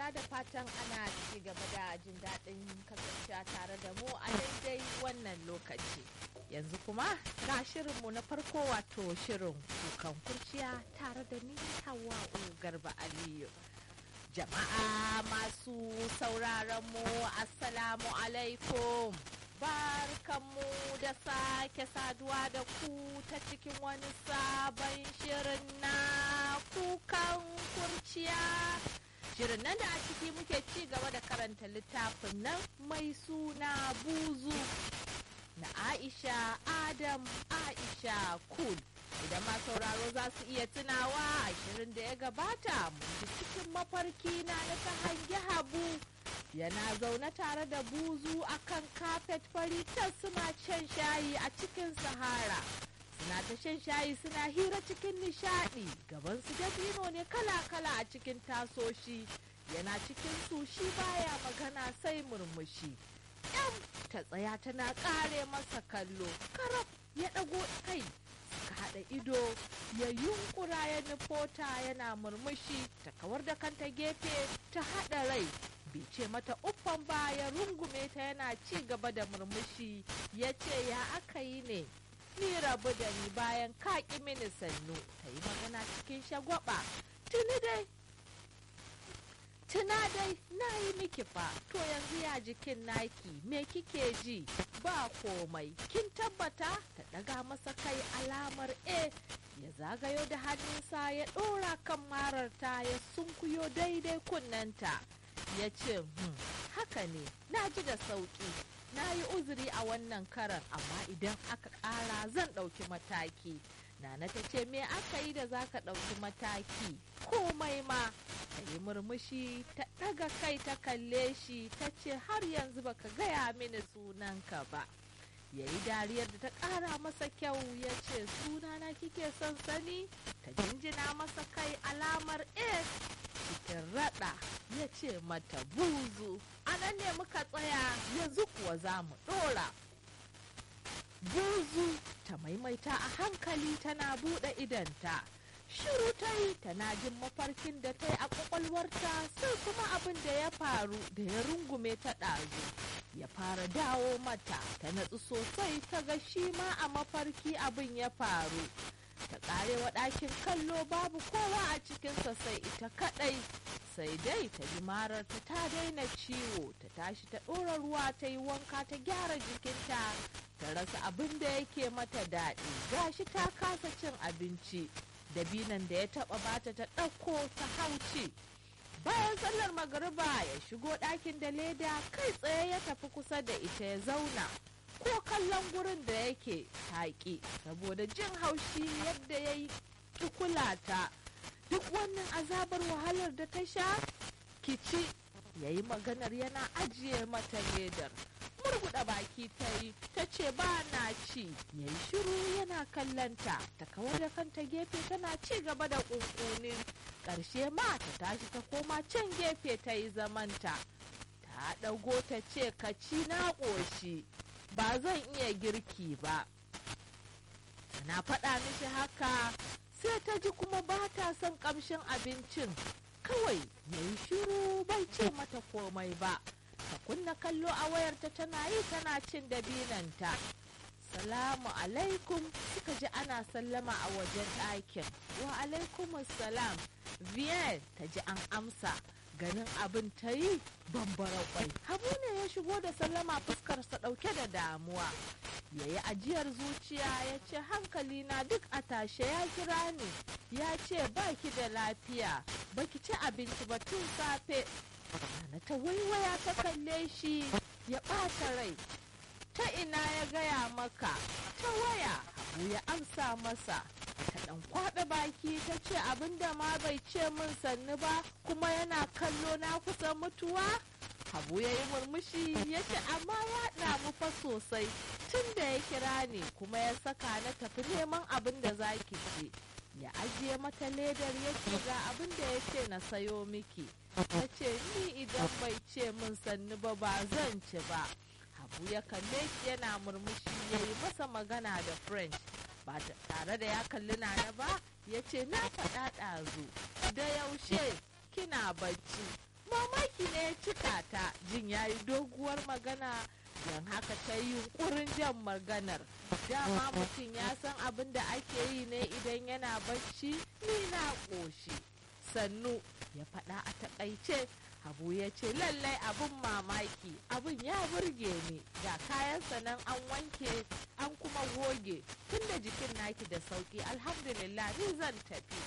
saurara da fatan ana ci gaba da jin daɗin kasancewa tare da mu a daidai wannan lokaci. Yanzu kuma ga shirinmu na farko wato shirin kukan kurciya tare da ni Hawwa'u Garba Aliyu. Jama'a masu sauraron mu Assalamu alaikum. Barkanmu da sake saduwa da ku ta cikin wani sabon shirin na kukan kurciya. Shirin nan da a ciki muke ci gaba da karanta littafin nan mai suna buzu na Aisha Adam Aisha Kul. Idan ma sauraro za su iya tunawa a shirin da ya gabata mun ji cikin mafarki na na ta hangi habu yana zaune tare da buzu akan kafet fari tas suna shan shayi a cikin sahara suna ta shan shayi suna hira cikin nishadi gaban su dabino ne kala-kala a cikin tasoshi yana cikin su shi baya magana sai murmushi yan ta tsaya tana kare masa kallo karab ya ɗago kai suka haɗa ido ya yunkura ya nufota yana murmushi ta kawar da kanta gefe ta haɗa rai bai ce mata uffan ba ya rungume ta yana ci gaba da murmushi ya ce ya aka yi ne ni rabu da ni bayan kaƙi mini sannu ta yi magana cikin shagwaba tuni dai tuna dai na yi miki fa to yanzu ya jikin naki me kike ji ba komai kin tabbata ta daga masa kai alamar e ya zagayo da hannunsa ya ɗora kan mararta ya sunkuyo daidai kunnanta ya ce hmm, haka ne na ji da sauƙi na yi uzuri a wannan karan amma idan aka ƙara zan ɗauki mataki Nana ta ce me aka yi da za ka ɗauki mataki komai ma ta yi murmushi ta ɗaga kai ta kalle shi ta ce har yanzu baka gaya mini sunanka ba ya yi dariyar da ta ƙara masa kyau ya ce sunana kike son sani ta jinjina masa kai alamar a cikin raɗa ya ce mata buzu a nan ne muka tsaya yanzu kuwa za mu ɗora buzu ta maimaita a hankali tana buɗe idanta shiru ta yi tana jin mafarkin da ta yi a ƙwaƙwalwarta sai kuma abin da ya faru da ya rungume ta ɗazu ya fara dawo mata ta natsu sosai ta ga shi ma a mafarki abin ya faru ta ƙarewa ɗakin kallo babu kowa a cikinsa sai ita kaɗai sai dai ta ji mararta ta daina ciwo ta tashi ta ɗora ruwa ta yi wanka ta gyara jikinta ta rasa abin da yake mata daɗi gashi ta kasa cin abinci dabinan da ya taɓa bata ta ɗauko ta hauci bayan sallar magariba ya shigo ɗakin da leda kai tsaye ya tafi kusa da ita ya zauna ko kallon gurin da yake taƙi saboda jin haushi yadda ya yi kula ta duk wannan azabar wahalar da ta sha kici ya yi maganar yana ajiye mata ledar murguɗa baki ta yi ta ce ba na ci ya yi shiru yana kallanta ta kawar da kanta gefe tana ci gaba da ƙunƙuni ƙarshe ma ta tashi ta koma can gefe ta yi zamanta ta ɗago ta ce ka ci na ƙoshi ba zan iya girki ba na faɗa mishi haka sai ta ji kuma ba ta son ƙamshin abincin kawai ya yi shiru bai ce mata komai ba ta kunna kallo a wayarta tana yi tana cin dabinanta salamu alaikum suka ji ana sallama a wajen ɗakin wa alaikum salam vienne ta ji an amsa ganin abin ta yi bambara kwai habu ne ya shigo da sallama fuskarsa ɗauke da damuwa ya yi ajiyar zuciya ya ce hankali na duk a tashe ya kira ni ya ce baki da lafiya baki ci abinci ba tun safe na ta waiwaya ta kalle shi ya ɓata rai ta ina ya gaya maka ta waya habu ya amsa masa ta ɗan kwaɓe baki ta ce abinda ma bai ce min sannu ba kuma yana kallo na kusa mutuwa habu ya yi murmushi ya ce amma ya damu fa sosai tun da ya kira ni kuma ya saka na tafi neman abin da za ki ce ya ajiye mata ledar ya ce ga abin da ya ce na sayo miki ta ce ni idan bai ce min sannu ba ba zan ci ba habu ya kalle shi yana murmushi ya yi masa magana da french ba tare da ya kalli nana ba ya ce na faɗa ɗazu da yaushe kina bacci mamaki ne ya cika ta jin ya yi doguwar magana don haka ta yi yunkurin jan maganar dama mutum ya san abin da ake yi ne idan yana bacci ni na ƙoshi sannu ya faɗa a taƙaice Habu ya ce lallai abin mamaki abin ya burge ni ga kayansa nan an wanke an kuma goge tunda jikin naki da sauki alhamdulillah ni zan tafi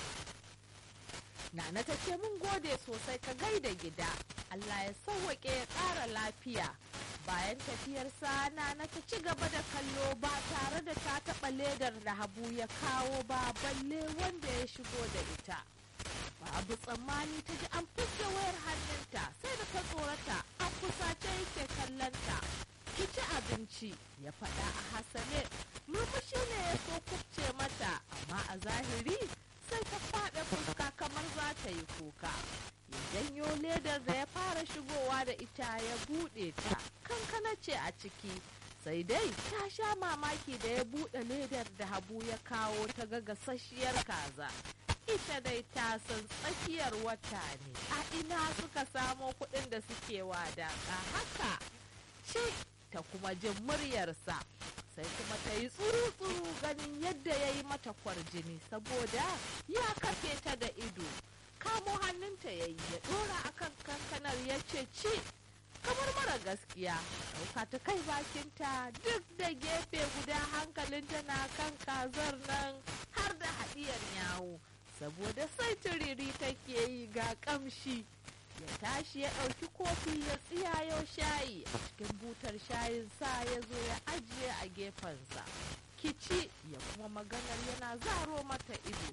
Nana ta ce mun gode sosai ka gaida gida Allah ya sauwaƙe ya ƙara lafiya bayan tafiyarsa Nana ta ci gaba da kallo ba tare da ta taɓa ledar da Habu ya kawo ba balle wanda ya shigo da ita. babu tsammani ta ji an fuske wayar hannunta sai da ta tsorata an kusace yake kallonta ki ci abinci ya faɗa a hasane murmushi ne ya so kubce mata amma a zahiri sai ta faɗa fuska kamar za ta yi kuka ya janyo ledar da ya fara shigowa da ita ya buɗe ta kankana ce a ciki sai dai ta sha mamaki da ya buɗe ledar da habu ya kawo ta ga gasasshiyar kaza ita dai ta san tsakiyar wata ne a ina suka samo kuɗin da suke wadaƙa haka ce ta kuma jin muryarsa sai kuma ta yi tsuru-tsuru ganin yadda ya yi mata kwarjini saboda ya kafe ta da ido kamo hannunta ya yi ya ɗora akan kankanar ya ce ci kamar mara gaskiya ɗauka ta kai bakinta duk da gefe guda hankalinta na kan kazar nan har da haɗiyar yawo saboda sai turiri take yi ga kamshi ya tashi ya ɗauki kofi ya tsiyayo shayi a cikin butar shayin sa ya zo ya ajiye a gefensa kici ya kuma maganar yana zaro mata ido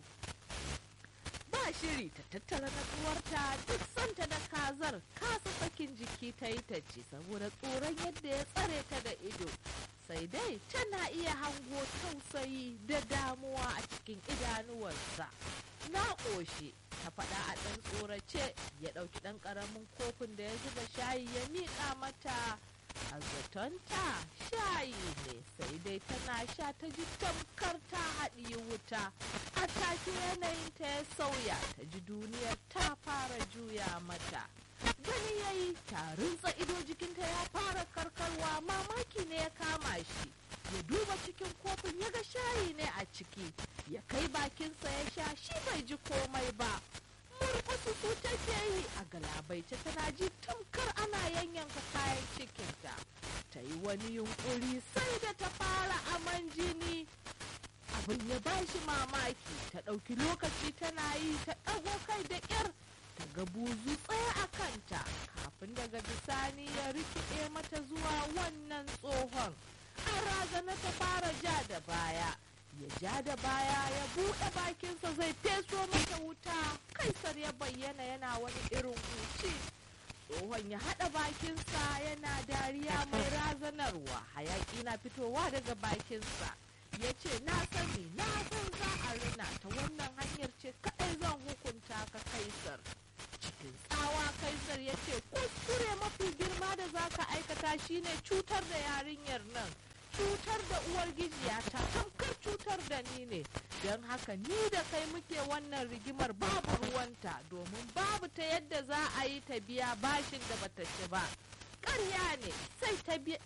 ba shiri ta tattara natsuwarta duk santa da kazar kasa sakin jiki ta yi ta ci saboda tsoron yadda ya tsare ta da ido sai dai tana iya hango tausayi da damuwa a cikin idanuwarsa na ƙoshi ta faɗa a ɗan tsorace ya ɗauki ɗan ƙaramin kofin da ya zuba shayi ya miƙa mata a zatonta shayi ne sai dai tana sha ta ji tamkar ta haɗi wuta a take yanayinta ya sauya ta ji duniyar ta fara juya mata gani ya yi tarinsa ido jikinta ya fara karkarwa mamaki ne ya kama shi ya duba cikin kofin ya ga shayi ne a ciki ya kai bakinsa ya sha shi bai ji komai ba murkusu su take yi a galabaice tana ji tamkar ana yanyanka kayan cikinta ta yi wani yunkuri sai da ta fara aman jini abin ya ba shi mamaki ta ɗauki lokaci tana yi ta ɗago kai da ƙyar ta ga buzu tsaye a kanta kafin daga bisani ya rikide mata zuwa wannan tsohon an razana ta fara ja da baya ya ja da baya ya buɗe bakinsa zai feso mata wuta kaisar ya bayyana yana wani irin huci tsohon ya haɗa bakinsa yana dariya mai razanarwa hayaƙi na fitowa daga bakinsa ya ce na sani na san za a rina ta wannan hanyar ce kaɗai zan hukunta ka kaisar cikin tsawa kaisar ya ce kuskure mafi girma da za ka aikata shine cutar da yarinyar nan cutar da uwar gijiya ta tamkar cutar da ni ne don haka ni da kai muke wannan rigimar babu ruwanta domin babu ta yadda za a yi ta biya bashin da bata ci ba ƙarya ne sai ta biya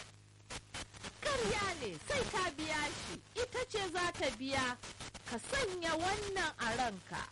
ƙarya ne sai ta biya shi ita ce za ta biya ka sanya wannan a ranka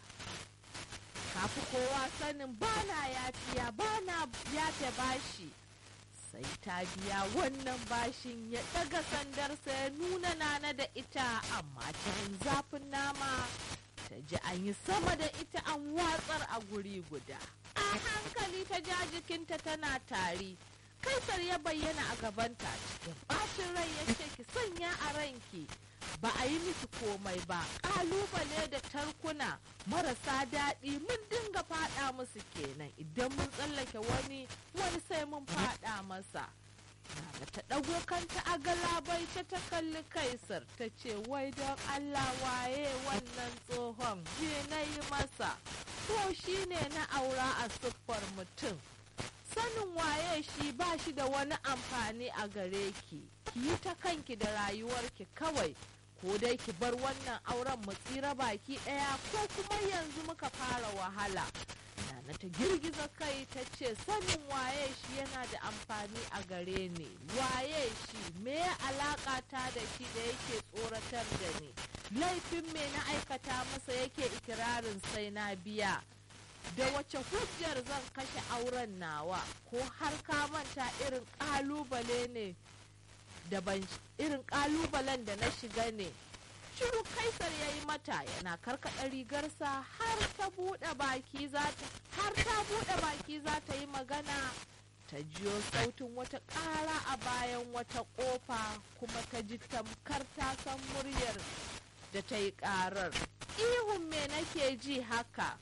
kafi kowa sanin bana yafiya bana yafe bashi sai ta biya wannan bashin ya ɗaga sandarsa ya nuna nana da ita amma cikin zafin nama ta ji an yi sama da ita an watsar a guri guda a hankali ta ja jikinta tana tari kaisar ya bayyana a gabanta cikin ɓacin rai ya ce ki sanya a ranki ba a yi miki komai ba ƙalubale da tarkuna marasa daɗi mun dinga faɗa musu kenan idan mun tsallake wani wani sai mun faɗa masa Nana ta ɗago kanta a galabai ta ta kalli kaisar ta ce wai don Allah waye wannan tsohon je na yi masa ko shi ne na aura a siffar mutum sanin waye shi ba shi da wani amfani a gare ki ki yi ta kanki da rayuwarki kawai ko dai ki bar wannan auren mu tsira baki ɗaya ko kuma yanzu muka fara wahala na ta girgiza kai ta ce sanin waye shi yana da amfani a gare ni waye shi me alaƙa ta da shi da yake tsoratar da ni laifin me na aikata masa yake ikirarin sai na biya da wace hujjar zan kashe auren nawa ko har ka manta irin ƙalubale ne da ban irin ƙalubalen da na shiga ne shiru kaisar ya yi mata yana karkaɗa rigarsa har ta buɗe baki za ta har ta buɗe baki za ta yi magana ta jiyo sautin wata ƙara a bayan wata ƙofa kuma ta ji tamkar ta san muryar da ta yi ƙarar ihun me nake ji haka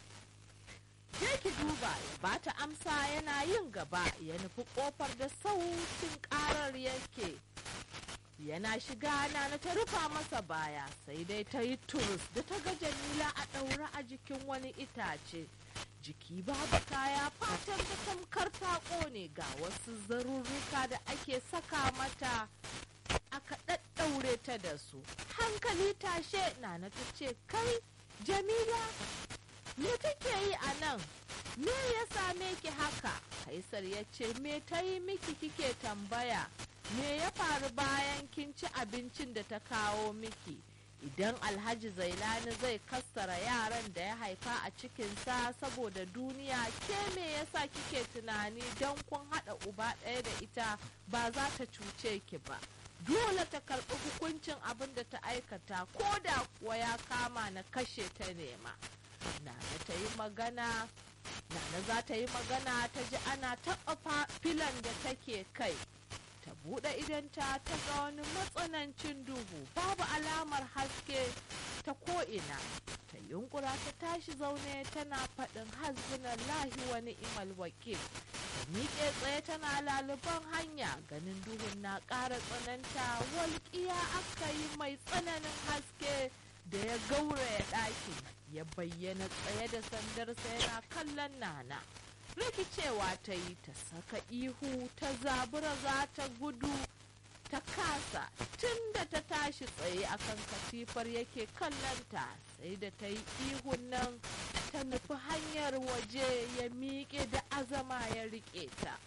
je ki duba ya ba ta amsa yana yin gaba ya nufi ƙofar da sautin ƙarar yake yana shiga na ta rufa masa baya sai dai ta yi turus da ta ga jamila a ɗaure a jikin wani itace jiki babu kaya fatan ta tamkar ta ƙone ga wasu zarurruka da ake saka mata aka ɗaɗɗaure ta da su hankali tashe nana ta ce kai jamila me kake yi a nan me ya same ki haka kaisar ya ce me ta yi miki kike tambaya me ya faru bayan kin ci abincin da ta kawo miki idan alhaji zailani zai kassara yaran da ya haifa a cikinsa saboda duniya ke me yasa kike tunani don kun haɗa uba ɗaya da ita ba za ta cuce ki ba dole ta karɓi hukuncin abin da ta aikata ko da kuwa ya kama na kashe ta nema nana ta yi magana nana za ta yi magana ta ji ana taɓa filan da take kai ta buɗe idanta ta ga wani matsanancin duhu babu alamar haske ta ko'ina ta yunkura ta tashi zaune tana faɗin hasbunan lahi wani imal wakil ta miƙe tsaye tana laluban hanya ganin duhun na ƙara tsananta walƙiya aka yi mai tsananin haske da ya gauraya ɗakin ya bayyana tsaye da sandarsa yana kallon nana rikicewa ta yi ta saka ihu ta zabura za ta gudu ta kasa tun da ta tashi tsaye akan katifar yake kallonta sai da ta yi ihun nan ta nufi hanyar waje ya miƙe da azama ya riƙe ta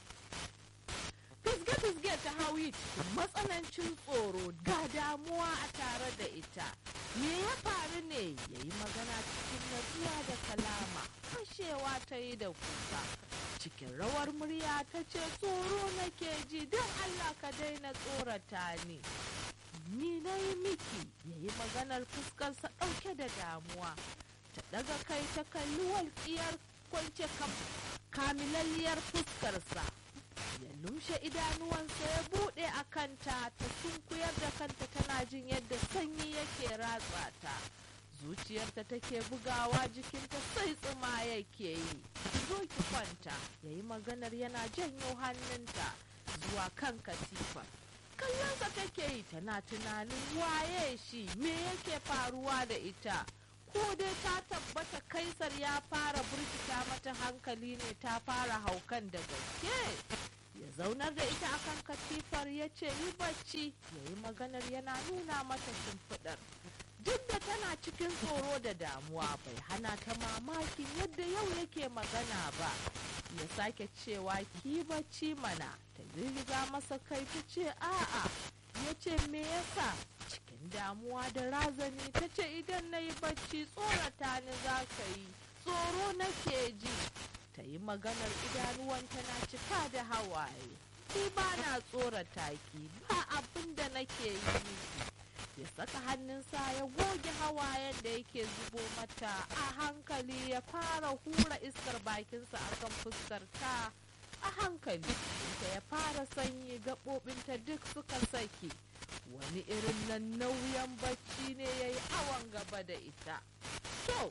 fisge-fisge ta hauyi cikin matsanancin tsoro ga damuwa a tare da ita me ya faru ne ya yi magana cikin natsuwa da kalama fashewa ta yi da kuka cikin rawar murya ta ce tsoro nake ji don allah ka daina tsorata ni ni na yi miki ya yi maganar fuskarsa ɗauke da damuwa ta ɗaga kai ta kalli walƙiyar kwance kamilalliyar fuskarsa ya lumshe idanuwansa ya buɗe a kanta ta sunkuyar da kanta tana jin yadda sanyi yake ratsa ta zuciyarta take bugawa jikinta sai tsuma yake yi zo ki kwanta ya yi maganar yana janyo hannunta zuwa kan katifa kallonsa take yi tana tunanin waye shi me yake faruwa da ita ko dai ta tabbata kaisar ya fara burkita mata hankali ne ta fara haukan da gaske ya zaunar da ita akan katifar ya ce yi bacci ya yi maganar yana nuna mata shimfiɗar duk da tana cikin tsoro da damuwa bai hana ta mamakin yadda yau yake magana ba ya sake cewa ki bacci mana ta girgiza masa kai ta ce a'a ya ce me yasa cikin damuwa da razani ta ce idan na yi bacci tsorata ni za ka yi tsoro nake ji ta yi maganar idanuwanta na cika da hawaye ni ba na tsorata ki ba abin da nake yi miki ya saka hannunsa ya goge hawayen da yake zubo mata a hankali ya fara hura iskar bakinsa akan fuskar ta a hankali ta ya fara sanyi gaɓoɓinta duk suka saki wani irin nan nauyin bacci ne ya yi awon gaba da ita to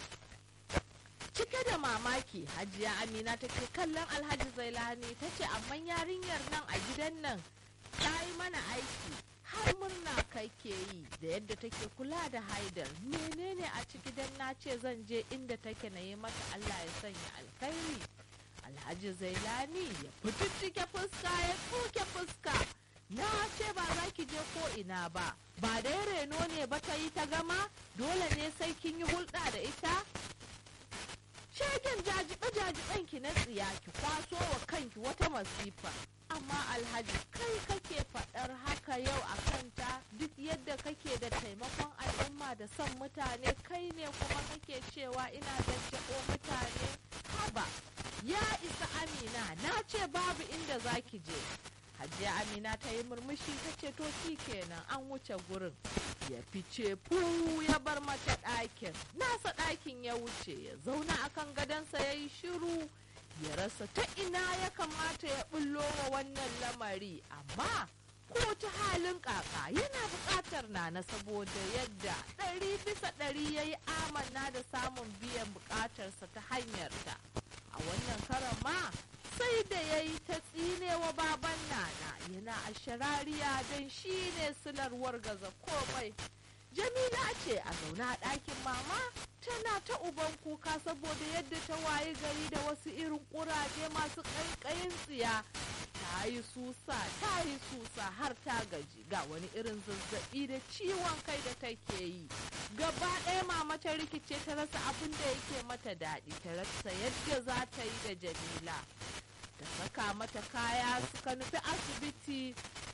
cike da mamaki hajiya amina take kallon alhaji zailani ta ce amma yarinyar nan a gidan nan ta yi mana aiki har murna kai ke yi da yadda take kula da haidar menene a ciki dan na ce zan je inda take na yi mata allah ya sanya alkhairi alhaji zailani ya fitittike fuska ya tsoke fuska na ce ba za ki je ko ina ba ba dai reno ne ba ta yi ta gama dole ne sai kin yi hulɗa da ita shegen jajibe ji ɗanki na tsiya ki kwaso wa kanki wata masifa amma alhaji kai kake faɗar haka yau a kanta duk yadda kake da taimakon al'umma da son mutane kai ne kuma kake cewa ina jajjabo mutane haba ya isa amina na ce babu inda zaki je hajiya amina ta yi murmushi ta ce to shi kenan an wuce gurin ya fice fu ya bar mata ɗakin nasa ɗakin ya wuce ya zauna akan gadonsa ya yi shiru ya rasa ta ina ya kamata ya bullo wa wannan lamari amma ko ta halin kaka yana buƙatar nana saboda yadda ɗari bisa ɗari ya yi amanna da samun biyan buƙatarsa ta hanyarta a wannan karan ma sai da ya yi ta tsinewa baban nana yana a sharariya don shi ne silar wargaza komai jamila ce a zaune a ɗakin mama tana ta uban kuka saboda yadda ta wayi gari da wasu irin ƙuraje masu ƙaiƙayin tsiya ta yi susa ta yi susa har ta gaji ga wani irin zazzaɓi da ciwon kai da take yi gaba ɗaya mama ta rikice ta rasa abin da yake mata daɗi ta rasa yadda za ta yi da jamila ta saka mata kaya suka nufi asibiti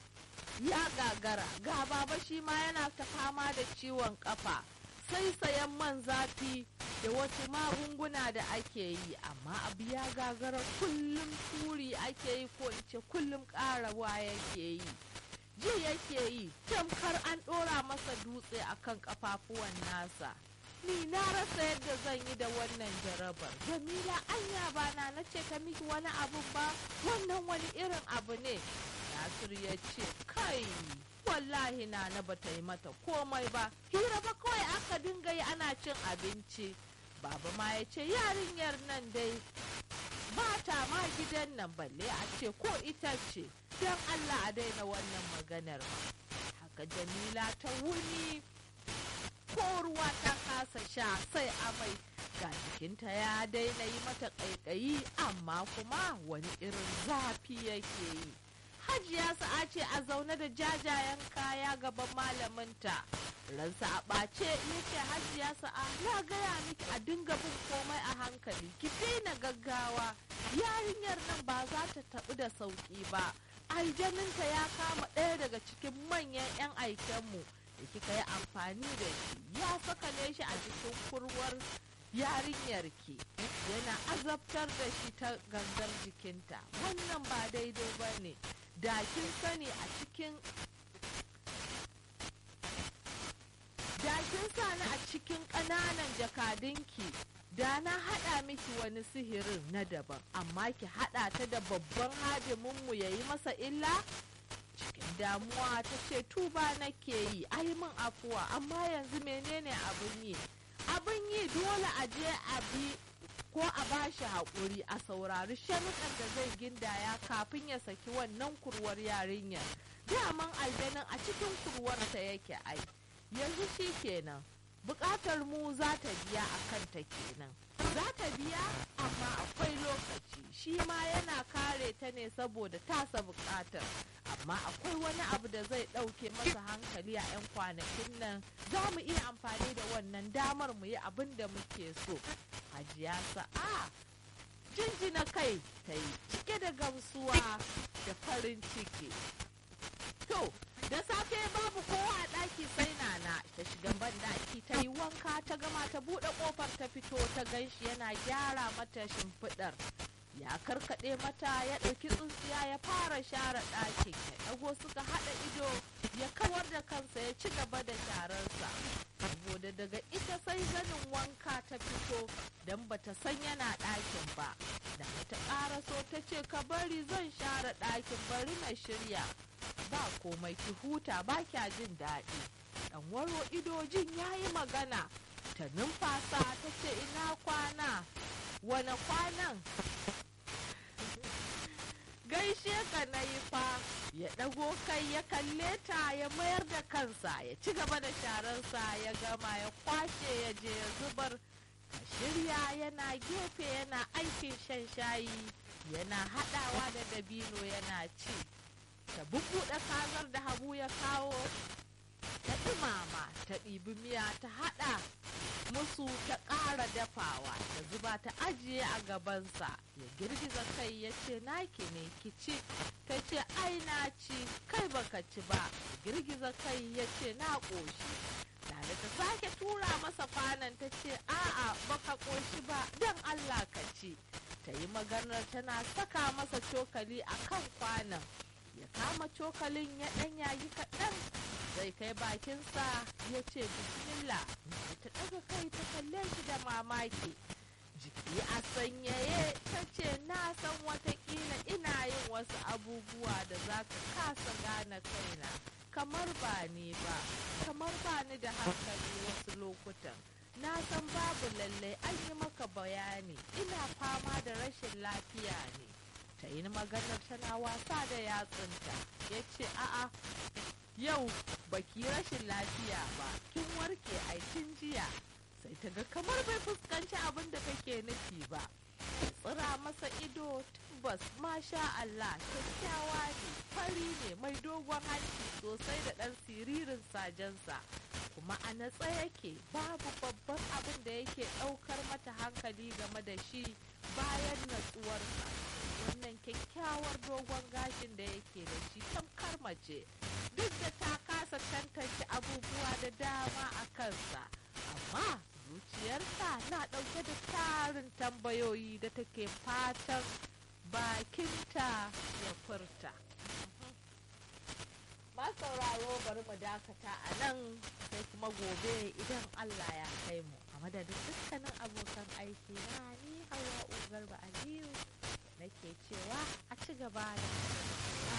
ya gagara ga baba shi ma yana ta fama da ciwon kafa sai sayan man zafi da wasu magunguna da ake yi amma abu ya gagara kullum turi ake yi ko in ce kullum ƙarawa yake yi ji yake yi tamkar an ɗora masa dutse akan kafafuwan nasa ni na rasa yadda zan yi da wannan jarabar jamila anya ba na na ce ta miki wani abu ba wannan wani irin abu ne nasir ya ce kai wallahi na na bata yi mata komai ba hira ba kawai aka dinga yi ana cin abinci baba ma ya ce yarinyar nan dai ba ta ma gidan nan balle a ce ko ita ce don allah a daina wannan maganar ma haka jamila ta wuni ko ruwa ta kasa sha sai amai ga jikinta ya daina yi mata ƙaiƙayi amma kuma wani irin zafi yake yi hajiya sa'a ce a zaune da jajayen kaya gaban malaminta ransa a ɓace yake hajiya sa'a na gaya miki a dinga bin komai a hankali ki daina gaggawa yarinyar nan ba za ta taɓu da sauƙi ba aljaninta ya kama ɗaya daga cikin manyan 'yan aikenmu da kika yi amfani da shi ya sakale shi a cikin kurwar yarinyarki yana azabtar da shi ta gangar jikinta wannan ba daidai ba ne da kin sani a cikin da kin sani a cikin ƙananan jakadunki da na haɗa miki wani sihirin na daban amma ki haɗa ta da babban hadiminmu ya yi masa illa cikin damuwa ta ce tuba nake yi ai min afuwa amma yanzu menene abin yi abin yi dole a je a bi ko a bashi haƙuri a saurari sharuɗan da zai gindaya kafin ya saki wannan kurwar yarinyar daman aljanin a cikin kurwarta yake ai yanzu shi kenan buƙatar mu za ta biya a kanta kenan za ta biya amma akwai lokaci shi ma yana kare ta ne saboda tasa buƙatar amma akwai wani abu da zai ɗauke masa hankali a 'yan kwanakin nan za mu iya amfani da wannan damar mu yi abin da muke so hajiya sa'a jinjina kai ta yi cike da gamsuwa da farin ciki to da safe babu kowa a ɗaki sai nana ta shiga ban ɗaki ta yi wanka ta gama ta buɗe ƙofar ta fito ta ganshi yana gyara mata shimfiɗar ya karkaɗe mata ya ɗauki tsuntsiya ya fara share ɗakin ya ɗago suka haɗa ido ya kawar da kansa ya ci gaba da shararsa saboda daga ita sai zanin wanka ta fito don bata san yana ɗakin ba da ta ƙaraso ta ce ka bari zan share ɗakin bari na shirya ba komai ki huta ba kya jin daɗi ɗan waro idojin ya yi magana ta numfasa ta ce ina kwana wane kwanan gaishe ka na yi fa ya ɗago kai ya kalle ta ya mayar da kansa ya ci gaba da shararsa ya gama ya kwashe ya je ya zubar ka shirya yana gefe yana aikin shan shayi yana haɗawa da dabino yana ci ta bubbuɗe kazar da habu ya kawo ta ɗumama ta ɗibi miya ta haɗa musu ta ƙara dafawa ta zuba ta ajiye a gabansa ya girgiza kai ya ce naki ne ki ci ta ce ai na ci kai baka ci ba girgiza kai ya ce na ƙoshi da ta sake tura masa kwanan ta ce a'a baka ƙoshi ba don allah ka ci ta yi maganar tana saka masa cokali a kan kwanan ya kama cokalin ya ɗan yayi kaɗan zai kai bakinsa ya ce bismillah ta ɗaga kai ta kalle shi da mamaki jiki a sanyaye ta ce na san watakila ina yin wasu abubuwa da za ka kasa gane kaina kamar ba ni ba kamar ba ni da hankali wasu lokutan na san babu lallai an yi maka bayani ina fama da rashin lafiya ne ta yi maganar tana wasa da yatsunta ya ce a'a yau baki rashin lafiya ba kin warke aikin jiya sai ta ga kamar bai fuskanci abin da take nufi ba tsira masa ido tabbas masha Allah kyakkyawa ne fari ne mai dogon hanci sosai da ɗan siririn sajensa kuma a natsa yake babu babban abin da yake ɗaukar mata hankali game da shi bayan natsuwarsa wannan kyakkyawar dogon gashin da yake da shi tamkar mace duk da ta kasa tantance abubuwa da dama a kansa amma zuciyarta na ɗauke da tarin tambayoyi da take fatan bakinta ya furta sauraro bari mu dakata a nan sai kuma gobe idan allah ya kai mu a madadin dukkanin abokan aiki na ni hawa garba aliyu nake cewa a ci gaba da